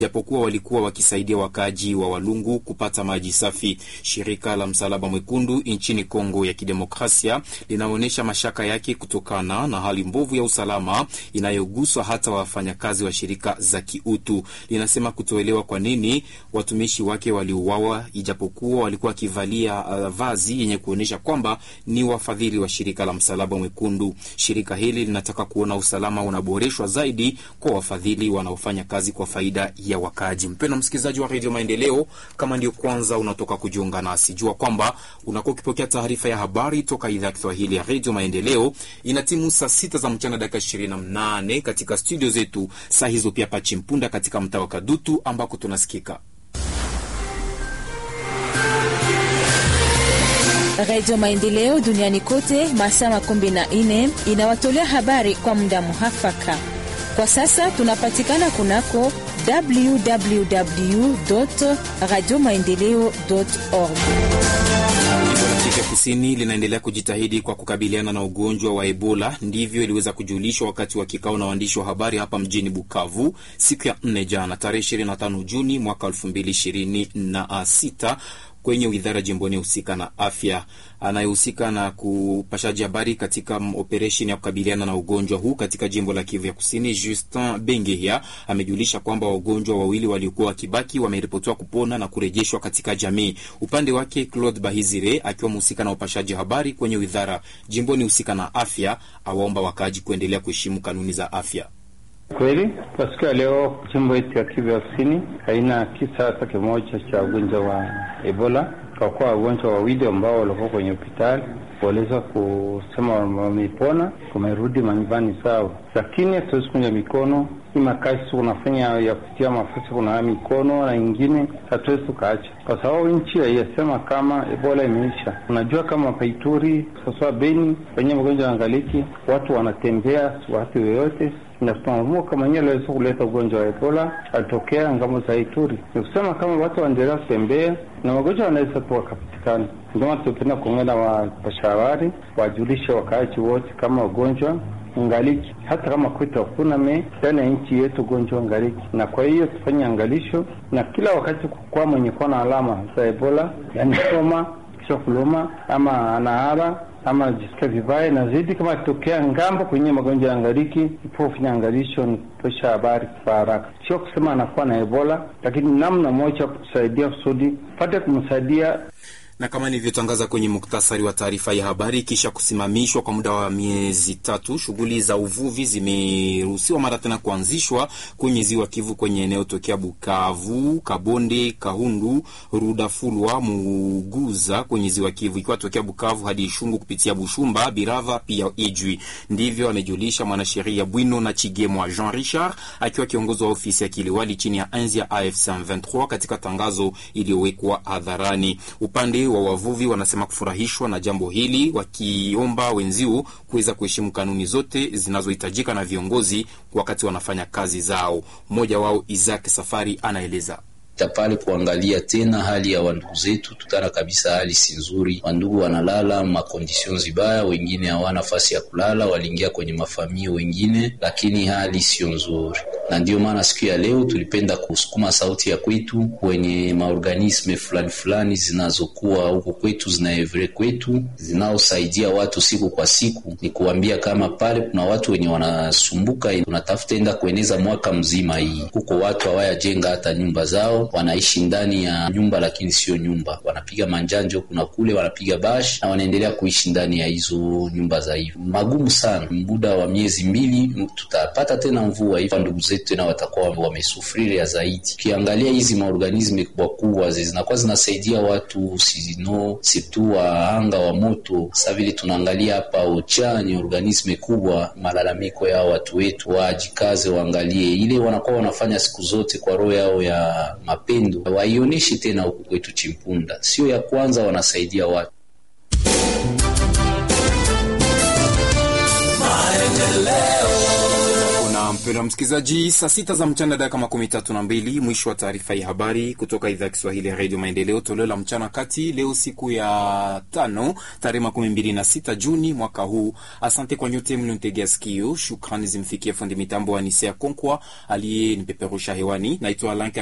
japokuwa walikuwa wakisaidia wakaaji wa Walungu kupata maji safi. Shirika la Msalaba Mwekundu nchini Kongo ya Kidemokrasia linaonyesha mashaka yake kutokana na hali mbovu ya usalama inayoguswa hata wafanyakazi wa shirika za kiutu. Linasema kutoelewa kwa nini watumishi wake waliuawa, ijapokuwa walikuwa wakivalia uh, vazi yenye kuonyesha kwamba ni wafadhili wa shirika la Msalaba Mwekundu. Shirika hili linataka kuona usalama unaboreshwa zaidi kwa wafadhili wanaofanya kazi kwa faida ya wakaaji. Mpendwa msikilizaji wa redio Maendeleo, kama ndio kwanza unatoka kujiunga nasi, jua kwamba unakuwa ukipokea taarifa ya habari toka idhaa ya Kiswahili ya redio Maendeleo. Ina timu saa sita za mchana dakika ishirini na mnane katika studio zetu, saa hizo pia Pachimpunda katika mtaa wa Kadutu ambako tunasikika Redio Maendeleo duniani kote masaa makumi na nne inawatolea habari kwa muda muhafaka. Kwa sasa tunapatikana kunako www radio maendeleo org. Jimbo la Kivu Kusini linaendelea kujitahidi kwa kukabiliana na ugonjwa wa Ebola. Ndivyo iliweza kujulishwa wakati wa kikao na waandishi wa habari hapa mjini Bukavu siku ya nne jana, tarehe 25 Juni mwaka 2026 kwenye widhara jimboni husika na afya. Anayehusika na kupashaji habari katika operesheni ya kukabiliana na ugonjwa huu katika jimbo la Kivu ya Kusini, Justin Bengehia amejulisha kwamba wagonjwa wawili waliokuwa wakibaki wameripotiwa kupona na kurejeshwa katika jamii. Upande wake, Claude Bahizire akiwa mhusika na upashaji habari kwenye widhara jimboni husika na afya, awaomba wakaaji kuendelea kuheshimu kanuni za afya. Kweli kwa siku ya leo jimbo yetu ya Kivu ya Kusini haina kisa hata kimoja cha ugonjwa wa Ebola, kwa kuwa wagonjwa wawili ambao walikuwa kwenye hospitali waliweza kusema wamepona, wamerudi manyumbani zao, lakini hatuwezi kunja mikono hii makazi unafanya ya kutia mafasi kuna mikono na ingine hatuwezi tukaacha, kwa sababu nchi haiyasema kama Ebola imeisha. Unajua kama Paituri sasa Beni wenye mgonjwa angaliki, watu wanatembea watu yoyote naamua kama nyewe aliweza kuleta ugonjwa wa Ebola alitokea ngamo za Ituri. Ni kusema kama watu waendelea kutembea na magonjwa wanaweza tu wakapatikana. Ndio maana tupenda kuongea wapasha habari wajulishe wakaaji wote kama ugonjwa ngaliki, hata kama kwetu hakuna me ndani ya nchi yetu ugonjwa ngaliki, na kwa hiyo tufanye angalisho na kila wakati kukua mwenye kuwa na alama za Ebola, yani soma kisha kuluma ama anahara ama najisikia vibaya na zaidi, kama akitokea ngambo kwenye magonjwa ya ngariki, ipo kufanya angalisho ni kutosha habari kwa haraka, sio kusema anakuwa na Ebola, lakini namna moja kusaidia kusudi pate kumsaidia na kama nilivyotangaza kwenye muktasari wa taarifa ya habari, kisha kusimamishwa kwa muda wa miezi tatu, shughuli za uvuvi zimeruhusiwa mara tena kuanzishwa kwenye ziwa Kivu kwenye eneo tokea Bukavu, Kabonde, Kahundu, Rudafulwa, Muguza kwenye ziwa Kivu, ikiwa tokea Bukavu hadi Ishungu kupitia Bushumba, Birava pia Ijwi. Ndivyo amejulisha mwanasheria Bwino na Chigemwa Jean Richard akiwa kiongozi wa ofisi ya kiliwali chini ya enzi ya AFC 23 katika tangazo iliyowekwa hadharani. Upande wa wavuvi wanasema kufurahishwa na jambo hili, wakiomba wenziu kuweza kuheshimu kanuni zote zinazohitajika na viongozi wakati wanafanya kazi zao. Mmoja wao Isaac Safari anaeleza pale kuangalia tena hali ya wandugu zetu, tutana kabisa, hali si nzuri. Wandugu wanalala makondisyon zibaya, wengine hawana nafasi ya kulala, waliingia kwenye mafamia wengine, lakini hali sio nzuri, na ndiyo maana siku ya leo tulipenda kusukuma sauti ya kwetu kwenye maorganisme fulani fulani zinazokuwa huko kwetu, zinaevre kwetu, zinaosaidia watu siku kwa siku, ni kuambia kama pale kuna watu wenye wanasumbuka, tunatafuta enda kueneza mwaka mzima. Hii huko watu hawayajenga hata nyumba zao wanaishi ndani ya nyumba lakini sio nyumba, wanapiga manjanjo kuna kule, wanapiga bash na wanaendelea kuishi ndani ya hizo nyumba za hivyo. Magumu sana, muda wa miezi mbili tutapata tena mvua hivyo, ndugu zetu tena watakuwa wamesufriria zaidi. Ukiangalia hizi maorganisme kubwa kubwa zinakuwa zinasaidia watu sino situ wa anga wa moto. Sasa vile tunaangalia hapa ocha ni organisme kubwa, malalamiko yao watu wetu wajikaze, waangalie ile wanakuwa wanafanya siku zote kwa roho yao ya mapendo waionyeshi tena huku kwetu Chimpunda, sio ya kwanza, wanasaidia watu. Kuna Mpendwa msikilizaji, saa sita za mchana dakika makumi tatu na mbili mwisho wa taarifa ya habari kutoka idhaa ya Kiswahili ya redio Maendeleo, toleo la mchana kati, leo siku ya tano tarehe makumi mbili na sita Juni mwaka huu. Asante kwa nyote mliontegea sikio. Shukrani zimfikie fundi mitambo wa Nisea Konkwa aliyenipeperusha hewani. Naitwa Alanka